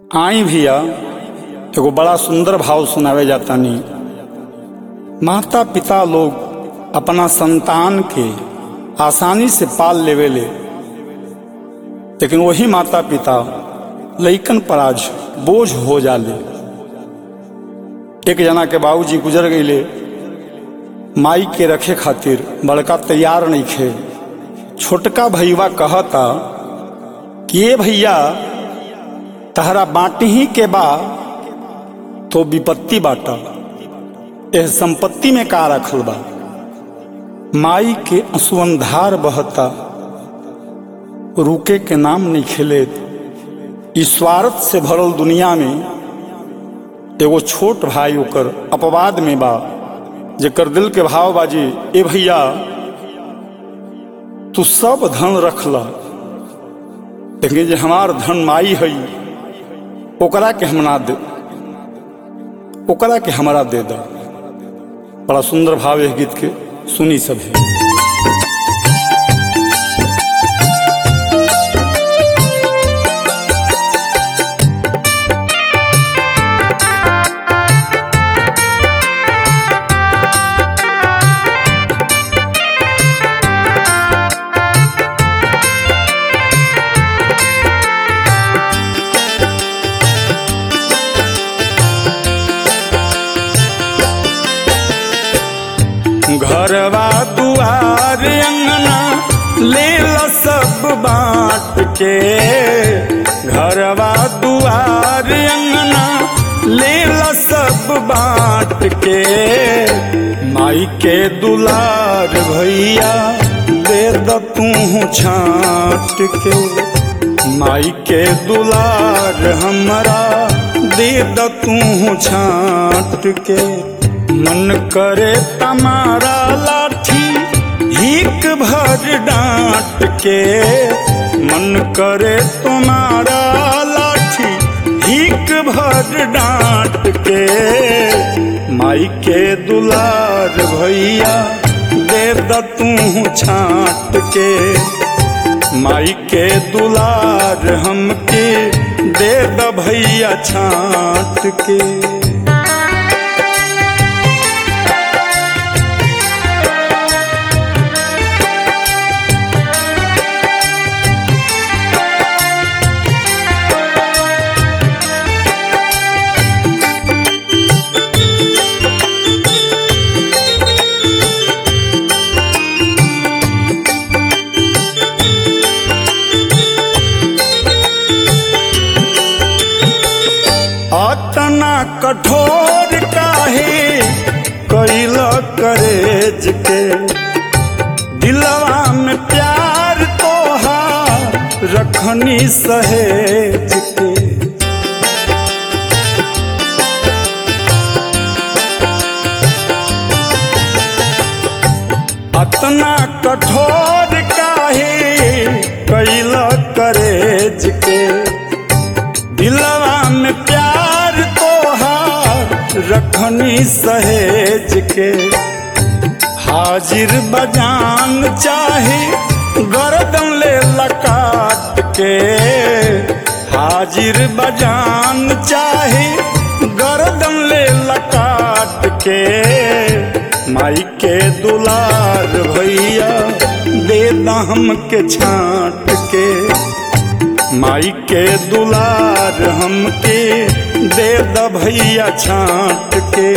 आई भैया एगो बड़ा सुंदर भाव सुनावे जातानी माता पिता लोग अपना संतान के आसानी से पाल लेवेले लेकिन वही माता पिता लइकन पर आज बोझ हो जाले एक जना के बाबूजी गुजर गईले माई के रखे खातिर बड़का तैयार नहीं खे छोटका भैया कहता कि ये भैया तहरा बाटी ही के बा तो विपत्ति बाटा यह संपत्ति में का रखल बा माई के असुअंधार बहता रुके के नाम नहीं खेले इस स्वार्थ से भरल दुनिया में एगो छोट भाई ओकर अपवाद में बा जेकर दिल के भाव बाजी ए भैया तू सब धन रख ला लेकिन जे हमार धन माई है ओकरा के हम ना दे ओकरा के हमरा दे दा बड़ा सुंदर भाव है गीत के सुनी सब है घरवा दुआर अंगना ले ला सब बांट के घरवा दुआर अंगना ले ला सब बांट के माई के दुलार भैया दे द तू छाट के माई के दुलार हमरा दे द तू छाट के मन करे तमारा लाठी हिक भर डांट के मन करे तुम्हारा लाठी हिक भर डांट के माई के दुलार भैया दे द तू छाट के माई के दुलार हमके दे द भैया छाट के अतना कठोर काहे कैल करेज के दिलवा में प्यार तोहार रखनी सहेज के अतना कठोर काहे कैल करेज के दिलवा में प्यार तोहार रखनी सहेज के हाजिर बजान चाहे गर्दन ले लकाट के हाजिर बजान चाहे गर्दन ले लकाट के माई के दुलार भैया दे दम के छाट के माई के दुलार हमके दे द भैया छाट के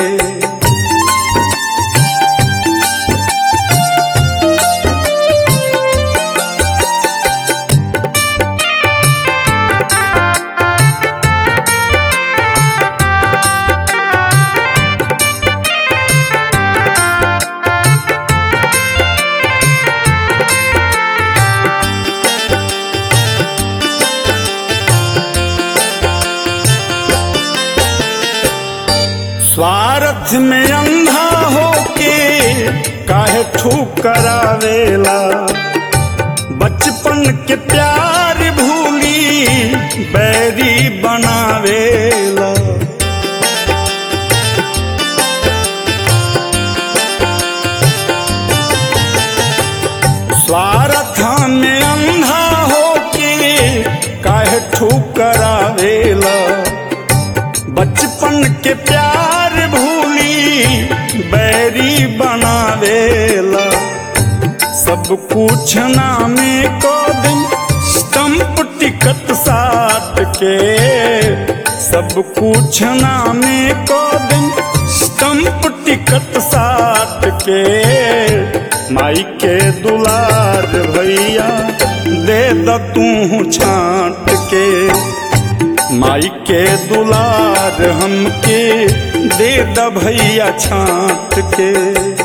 स्वार्थ में अंधा होके काहे ठुकरावेला बचपन के प्यार भूली बैरी बनावेला स्वार्थ में अंधा होके काहे ठुकरावेला सब कुछ नामे को दिन स्टम्प टिकट साट के सब कुछ नामे को दिन स्टम्प टिकट साट के माई के दुलार भैया दे द तू छाट के माई के दुलार हमके दे द भैया छाट के